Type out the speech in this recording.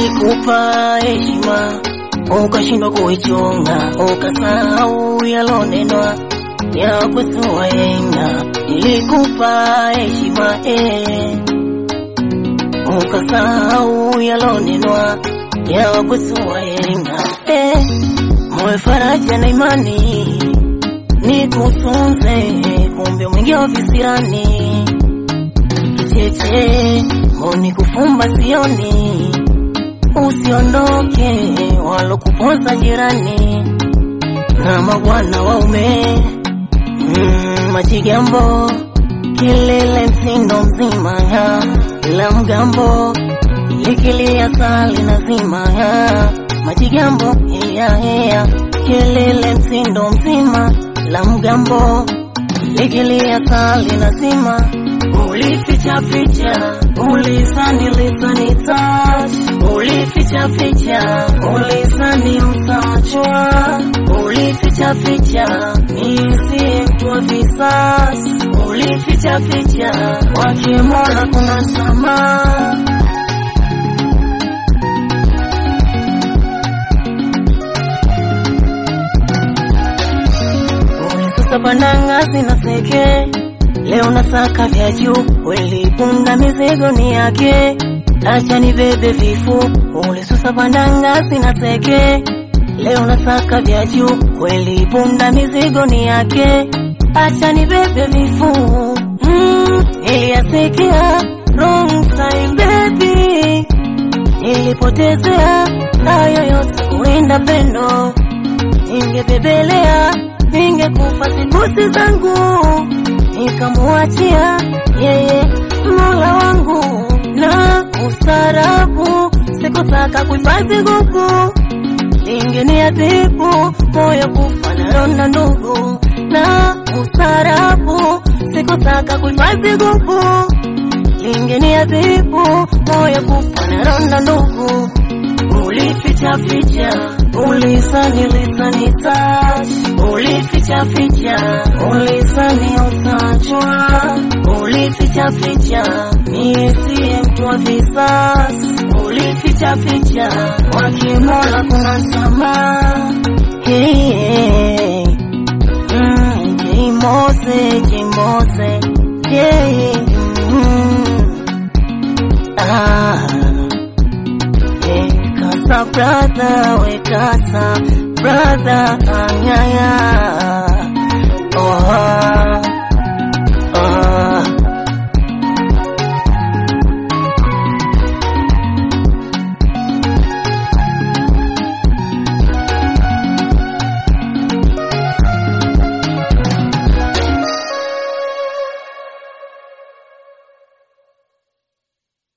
Nilikupa heshima ukashindwa kuichunga, ukasahau yalonenwa ya kusuwayenga. Nilikupa heshima eh, ukasahau yalonenwa ya kusuwayenga eh, moyo faraja na imani nikutunze, kumbe mwingi wa visirani kicheche mboni kufumba sioni, usiondoke walokuponza jirani na mabwana waume mm, majigambo kilele msindo mzima ya la mgambo likilia sali nazima ya majigambo iya iya kilele msindo mzima la mgambo likilia sali nazima ulificha ficha ulisani lisani touch ulificha ficha ulisani utachwa ulificha ficha nisi mtu wa visasi ulificha ficha kwake Mola kuna samaa ulisusa pandangasi na seke Leo nasaka vya juu, kweli punda mizigo ni yake, acha nibebe vifu, ulisusa pandanga sina teke. Leo nasaka vya juu, kweli punda mizigo ni yake, acha nibebe vifu. Mm, niliyasikia wrong time baby, nilipotezea hayo yote kuinda pendo, ningebebelea ningekufa sikusi zangu nikamuachia yeye Mola wangu na ustarabu, sikutaka kuhifadhi gugu, lingeniadhibu moyo kufa na ronda ndugu, na ustarabu, sikutaka kuhifadhi gugu, lingeniadhibu moyo kufa na ronda ndugu ulificha ficha ulisani lisani touch ulificha ficha ulisani utachwa ulificha ficha mie siye mtu wa visasi ulificha ficha kwake Mola kuna samaa hey, hey. Mm, Jimose Jimose yeah, mm, ah. Kasa brother, we kasa brother, anyaya